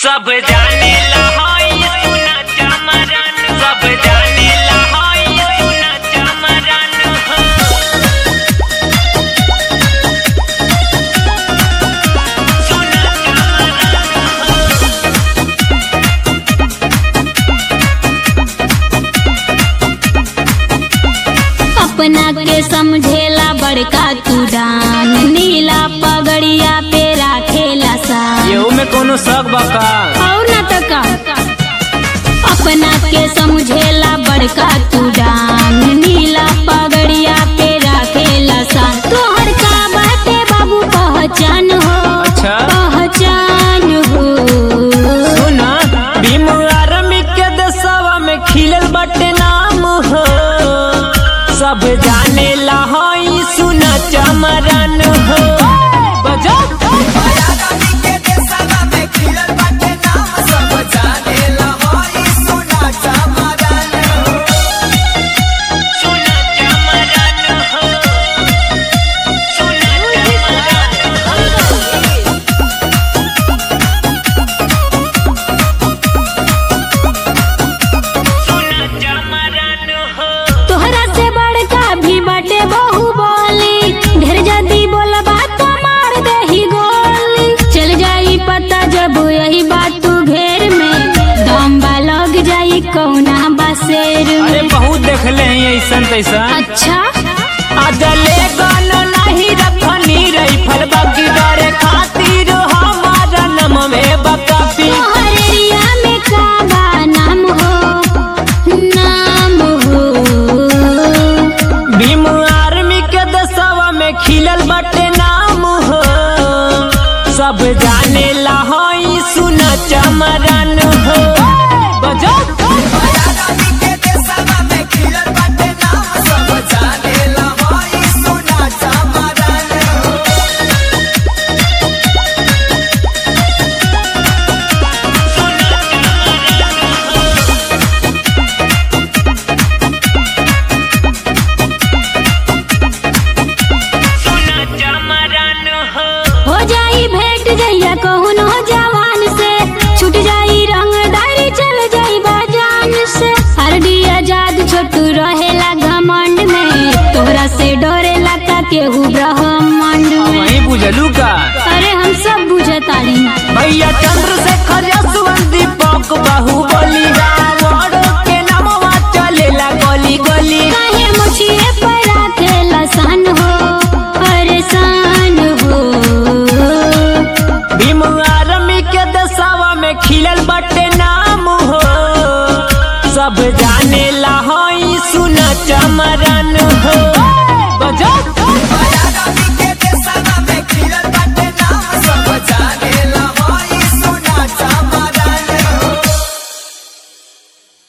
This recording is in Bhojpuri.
सब जाने लहाई सुना चमरन सब जाने लहाई सुना चमरन सुना अपना के समझेला बड़का तू डान नीला पगड़िया पे राखेला सा येहू में कोनो शक बका और न त का अपना के समझेला बड़का तू डान नीला पगड़िया पे राखेला सा तोहर का बाटे बाबू पहचान हो अच्छा। पहचान हो सुना भीम आर्मी के देशवा में खिलल बाटे नाम हो सब जाने लहाई सुना चमरन हो बजा सुना चमरन हो सुना चमरन सुना चमरन हो तोहरा से बड़का भी बाटे बहु बोली ढेर जदी बोलबा तो मार देही गोली चल जाई पता जब यही बात तू घेर में दम बा लग जाई कौना बसेर अरे में बहुत देखले हैं ऐसन तैसन अच्छा अजले गन नहीं रखनी रैफल बाकी डरे खातिर हमारा नम में बकापी तोहर एरिया में का बा नाम हो नाम हो भीम आर्मी के दसवा में खिलल बटे नाम हो सब जाने लहाई सुना चमरन हो बजा सुना चमरन हो हो जाई भेंट जइया कहुनो जवान से छूट जाई रंगदारी चल जाई बाजान से हरडी आजाद छोटू रहेला घमंड में तोहरा से डरेला का केहू ब्रह्मांड में वही बुझलू का अरे हम सब बुझतानी भैया चंद्रशेखर यशवंत दीपक बाहुबली रावण के नामवा चलेला गली गली काहे मुछिए पर आखेला सान हो अरे सान हो भीम आर्मी के दसावा में खिलल बटे नाम हो सब जाने लहाई सुना चमरन हो